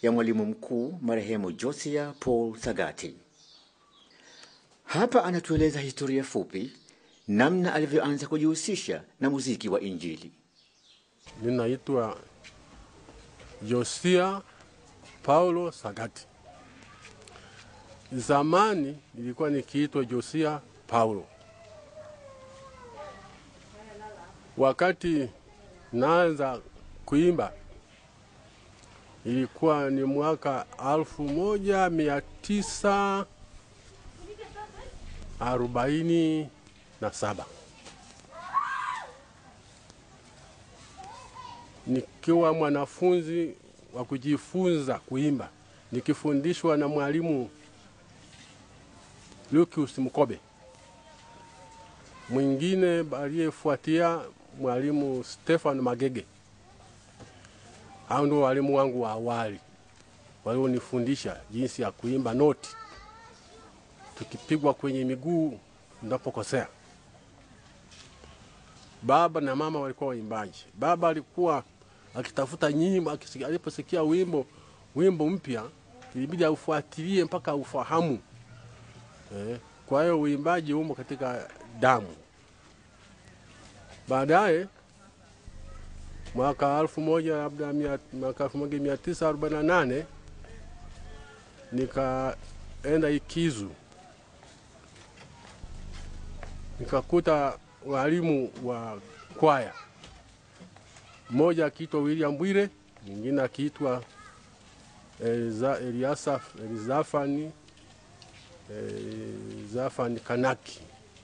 ya mwalimu mkuu marehemu Josia Paul Sagati. Hapa anatueleza historia fupi namna alivyoanza kujihusisha na muziki wa Injili. Ninaitwa Josia Paulo Sagati. Zamani nilikuwa nikiitwa Josia Paulo. Wakati naanza kuimba ilikuwa ni mwaka alfu moja mia tisa arobaini na saba nikiwa mwanafunzi wa kujifunza kuimba nikifundishwa na mwalimu Lucius Mkobe, mwingine aliyefuatia mwalimu Stefan Magege. Hao ndio walimu wangu wa awali walionifundisha jinsi ya kuimba noti, tukipigwa kwenye miguu unapokosea. Baba na mama walikuwa waimbaji. Baba alikuwa akitafuta nyimbo, akisikia- aliposikia wimbo wimbo mpya ilibidi aufuatilie mpaka aufahamu. Eh, kwa hiyo uimbaji umo katika damu. Baadaye mwaka elfu moja labda mia- mwaka elfu moja mia tisa arobaini na nane nikaenda Ikizu nikakuta walimu wa kwaya, mmoja akiitwa William Bwire, mwingine akiitwa Eliza- Eliasa Elizafani Elizafani Kanaki.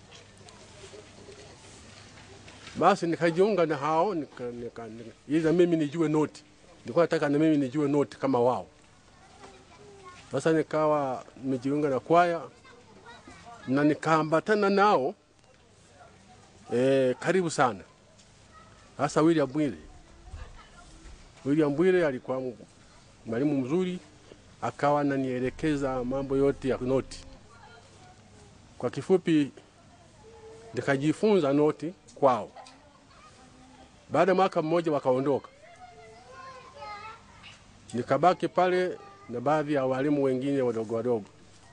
Basi nikajiunga na hao nika, nika, nika, ili na mimi nijue noti. Nilikuwa nataka na mimi nijue noti kama wao. Sasa nikawa nimejiunga na kwaya na nikaambatana nao e, karibu sana. Sasa William Bwire, William Bwire alikuwa m- mwalimu mzuri, akawa ananielekeza mambo yote ya noti. Kwa kifupi, nikajifunza noti kwao. Baada ya mwaka mmoja wakaondoka, nikabaki pale na baadhi ya walimu wengine wadogo wadogo.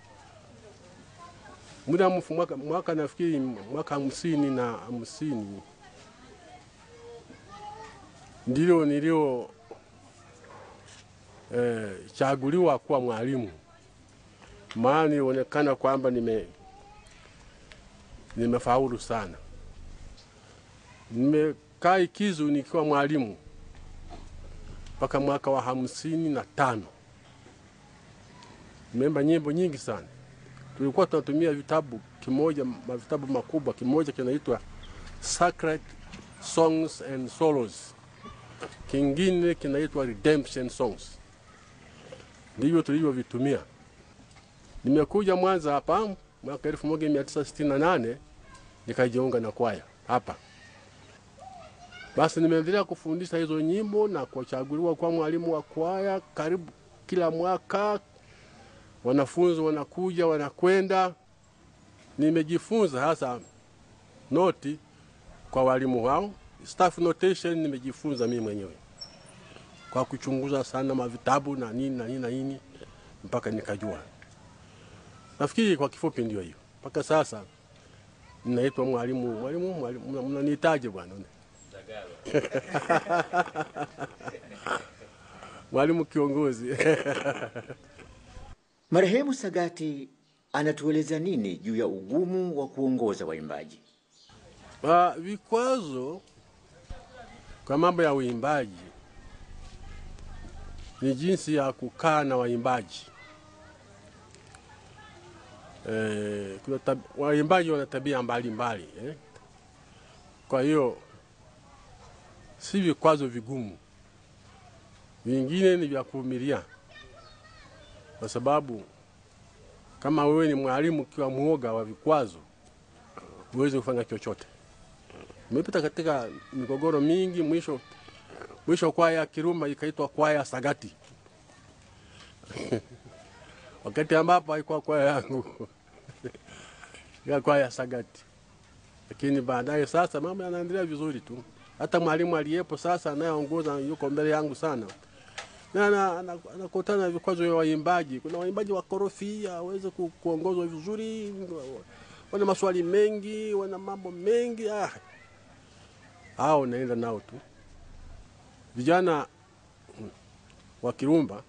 Muda mfu mwaka, mwaka nafikiri mwaka hamsini na hamsini ndilo nilio eh, chaguliwa kuwa mwalimu, maana ilionekana kwamba nime nimefaulu sana. Nimekaa Ikizu nikiwa mwalimu mpaka mwaka wa hamsini na tano. Nimeimba nyimbo nyingi sana. Tulikuwa tunatumia vitabu kimoja, ma- vitabu makubwa, kimoja kinaitwa Sacred Songs and Solos, kingine kinaitwa Redemption Songs. Ndivyo tulivyovitumia. Nimekuja Mwanza hapa mwaka 1968 nikajiunga na kwaya hapa. Basi nimeendelea kufundisha hizo nyimbo na kuchaguliwa kwa mwalimu wa kwaya karibu kila mwaka. Wanafunzi wanakuja wanakwenda. Nimejifunza hasa noti kwa walimu wao. Staff notation nimejifunza mimi mwenyewe kwa kuchunguza sana mavitabu na nini na nini na nini mpaka nikajua. Nafikiri kwa kifupi ndio hiyo. Mpaka sasa ninaitwa mwalimu. Mwalimu, mwalimu, mna- mnanihitaji bwana? mwalimu kiongozi. Marehemu Sagati anatueleza nini juu ya ugumu wa kuongoza waimbaji? Ah, vikwazo kwa mambo ya uimbaji ni jinsi ya kukaa na waimbaji. Eh, kuna tab, waimbaji wana tabia mbalimbali eh. Kwa hiyo si vikwazo vigumu, vingine ni vya kuvumilia, kwa sababu kama wewe ni mwalimu ukiwa mwoga wa vikwazo, huwezi kufanya chochote. Nimepita katika migogoro mingi, mwisho mwisho kwaya ya Kirumba ikaitwa kwaya Sagati wakati ambapo haikuwa kwaya yangu ya kwaya Sagati, lakini baadaye sasa mambo yanaendelea vizuri tu. Hata mwalimu aliyepo sasa anayeongoza yuko mbele yangu sana, na ana- ana- anakutana na vikwazo vya waimbaji. Kuna waimbaji wakorofi, hawezi ku, kuongozwa vizuri, wana maswali mengi, wana mambo mengi. Ah, hao naenda nao tu. Vijana mm, wa Kirumba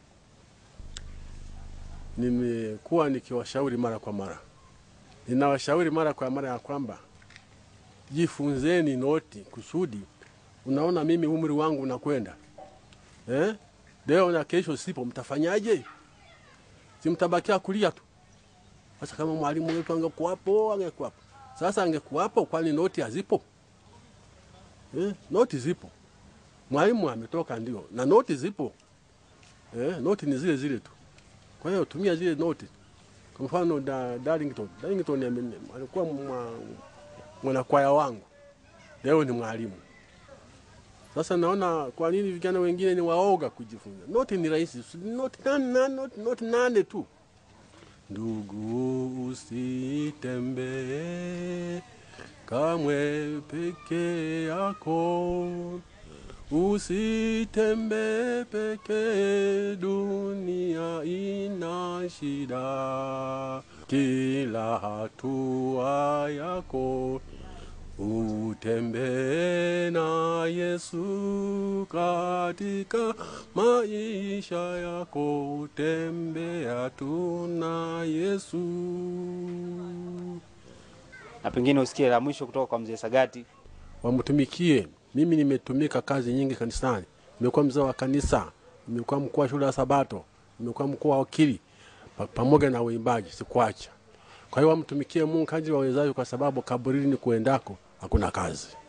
nimekuwa nikiwashauri mara kwa mara, ninawashauri mara kwa mara ya kwamba jifunzeni noti kusudi, unaona mimi umri wangu unakwenda eh? Leo na kesho sipo, mtafanyaje? Si mtabakia kulia tu? Sasa kama mwalimu wetu angekuwapo, angekuwapo. Sasa angekuwapo, kwani noti hazipo? Eh? Noti zipo, mwalimu ametoka ndio, na noti zipo eh? Noti ni zile zile tu. Kwa hiyo tumia zile noti. Kwa mfano da, Darlington, Darlington ame- alikuwa mwa- mwanakwaya wangu, leo ni mwalimu. Sasa naona kwa nini vijana wengine ni waoga kujifunza. Noti ni rahisi, si- noti nane, nane, noti, noti nane tu. Ndugu, usitembee kamwe peke yako, usitembee peke, dunia ina shida. Kila hatua yako utembee na Yesu katika maisha yako, utembea tu na Yesu. Na pengine usikie la mwisho kutoka kwa mzee Sagati. Wamtumikie. Mimi nimetumika kazi nyingi kanisani, nimekuwa mzee wa kanisa, nimekuwa mkuu wa shule ya Sabato, nimekuwa mkuu wa wakili pa- pamoja na uimbaji, sikuacha. Kwa hiyo wamtumikie Mungu kadri wawezavyo, kwa sababu kaburini kuendako hakuna kazi.